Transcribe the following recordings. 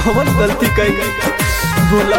कौन गलती कई बोला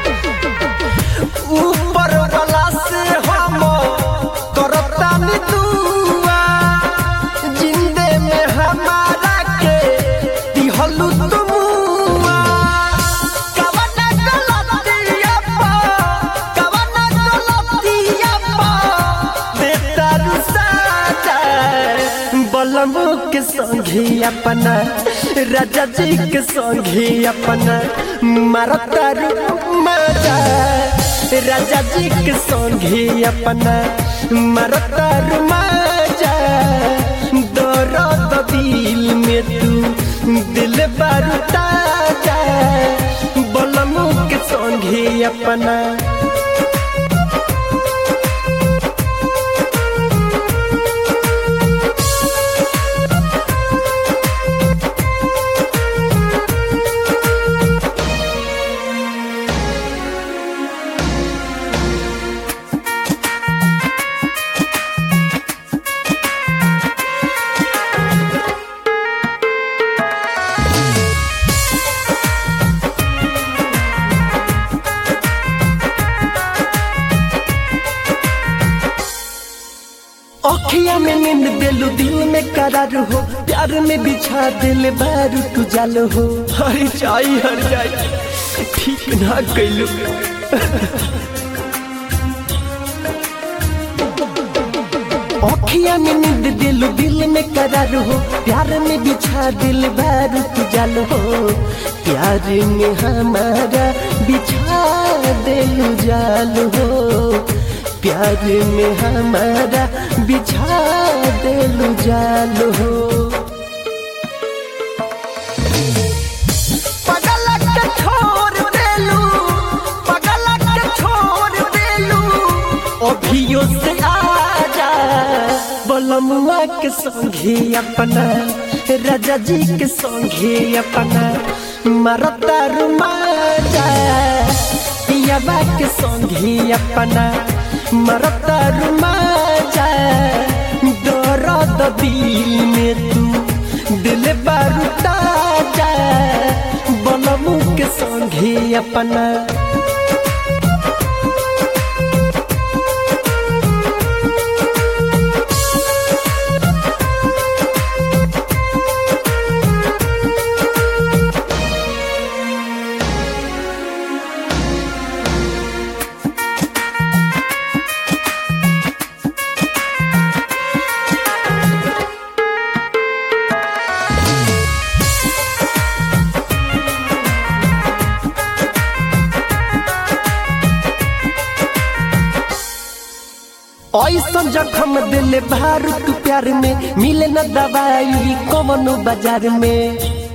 ऊपर वाला से हम करतानी दुआ जिंदे में हमारा के दिहलु तुमुआ कवना गलतिया पा कवना गलतिया पा देता रुसाता बलमो के संगे अपना राजा जी के संगे अपना मारता मजा राजा जी के संगे अपना मारता मजा दर्द दिल में तू दिल बारूता जा बलमो के संगे अपना अखिया में नींद दिलू दिल में करार हो प्यार में बिछा दिल बारू तू जल हो हरी चाई हर जाई ठीक ना कैलू अखिया में नींद दिलू दिल में करार हो प्यार में बिछा दिल बारू तू जल हो प्यार में हमारा बिछा दिलू जाल हो प्यार में हमारा बिछा दिलू जाल हो पगलक के छोड़ देलू पगलक के छोड़ देलू अभियो से आजा बलमुआ के संगे अपना राजा जी के संगे अपना मरता रुमाजा पियाबा के संगे अपना मरता रुमाजा दर्द दिल में तू दिल बारूता जा बलमू के संगे अपना ऐसन जखम दिल भार तू प्यार में मिले न दवाई कमनो बाजार में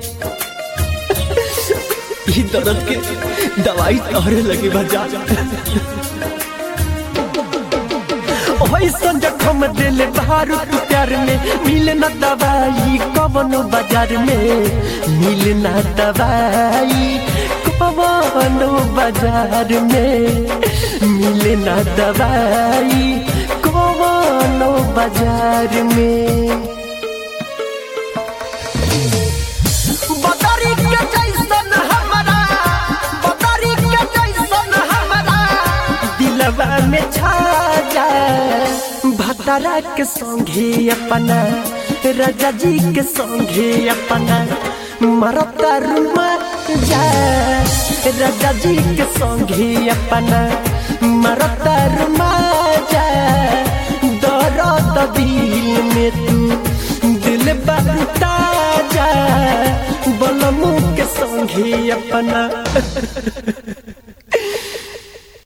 ई दर्द के दवाई तोहरे लगे बाजार ऐसन जखम दिल भार तू प्यार में मिले न दवाई कमनो बाजार में मिले न दवाई कमनो बाजार में मिले न दवाई कमनो बाजार में बदरी के जैसन हमरा बदरी के जैसन हमरा दिलवा में छा जा भतरा के संगे अपना राजा जी के संगे अपना मरता रुमा जा राजा जी के संगे अपना मरता रुमा जा दर्द दिल में तू दिल बारूता जा बलमू के संगे अपना